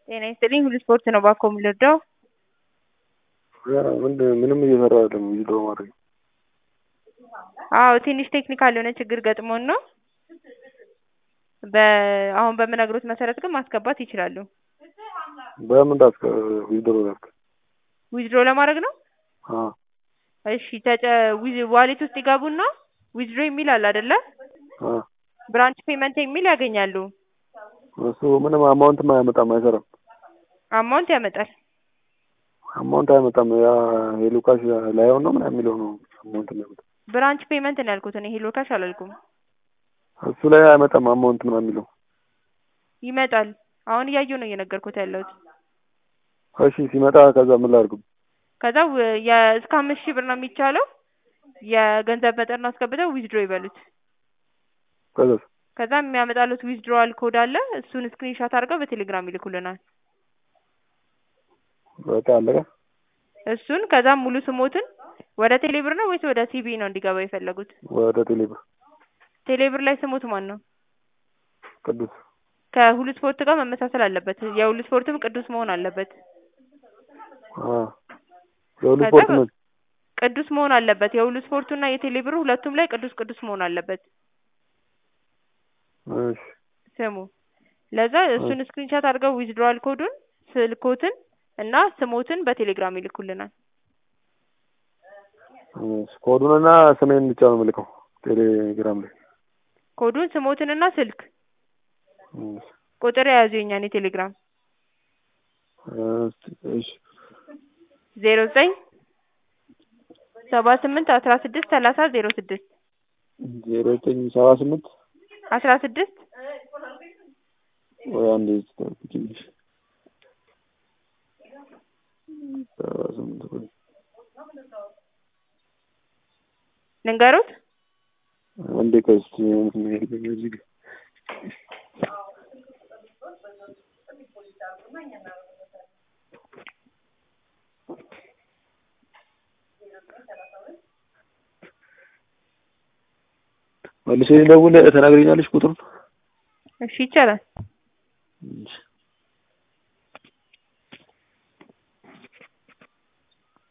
ጤና ይስጥልኝ ሁሉ ስፖርት ነው ባኮ የምልወደው ምንድን ምንም እየሰራ አይደለም ቪዲዮ ማድረግ አዎ ትንሽ ቴክኒካል የሆነ ችግር ገጥሞን ነው በ አሁን በምነግሮት መሰረት ግን ማስገባት ይችላሉ በምን ዳስከ ቪዲዮ ዳስከ ዊዝድሮ ለማድረግ ነው አ እሺ ተጨ ዋሌት ውስጥ ይገቡና ዊዝድሮ የሚል አለ አይደለ አ ብራንች ፔመንት የሚል ያገኛሉ እሱ ምንም አማውንትም አያመጣም አይሰራም አማውንት ያመጣል አማውንት አያመጣም ያ የሉካሽ ላይሆን ነው ምናምን የሚለው ነው አማውንት የሚያመጣው ብራንች ፔመንት ነው ያልኩት እኔ ሄሎ ካሽ አላልኩም እሱ ላይ አያመጣም አማውንት ምናምን የሚለው ይመጣል አሁን እያየሁ ነው እየነገርኩት ያለሁት እሺ ሲመጣ ከዛ ምን ላድርግ ከዛ ው- የ እስከ አምስት ሺህ ብር ነው የሚቻለው የገንዘብ መጠን አስገብተው ዊዝድሮ ይበሉት ከዛ ከዛ የሚያመጣሉት ዊዝድሮዋል ኮድ አለ እሱን ስክሪንሻት አድርገው በቴሌግራም ይልኩልናል በቃ አለቀ እሱን ከዛም ሙሉ ስሞትን ወደ ቴሌብር ነው ወይስ ወደ ሲቢ ነው እንዲገባ የፈለጉት ወደ ቴሌብር ቴሌብር ላይ ስሙት ማን ነው ቅዱስ ከሁሉ ስፖርት ጋር መመሳሰል አለበት የሁሉ ስፖርትም ቅዱስ መሆን አለበት አ የሁሉ ከዛ ስፖርት ምን ቅዱስ መሆን አለበት የሁሉ ስፖርቱና የቴሌብሩ ሁለቱም ላይ ቅዱስ ቅዱስ መሆን አለበት እሺ ስሙ ለዛ እሱን ስክሪንሻት አድርገው ዊዝድሮዋል ኮዱን ስልኮትን እና ስሞትን በቴሌግራም ይልኩልናል እሺ ኮዱንና ስሜን ብቻ ነው የምልከው ቴሌግራም ላይ ኮዱን ስሞትንና ስልክ እሺ ቁጥር የያዙ የኛን የቴሌግራም እሺ ዜሮ ዘጠኝ ሰባ ስምንት አስራ ስድስት ሰላሳ ዜሮ ስድስት ዜሮ ዘጠኝ ሰባ ስምንት አስራ ስድስት ወይ አንዴ ትንሽ ሰባ ስምንት ወይ ልንገሩት አንዴ ቆይ እስኪ እንትን ይልኝ እዚህ ጋር መልሼ ልደውል ትነግሪኛለሽ ቁጥሩን እሺ ይቻላል እሺ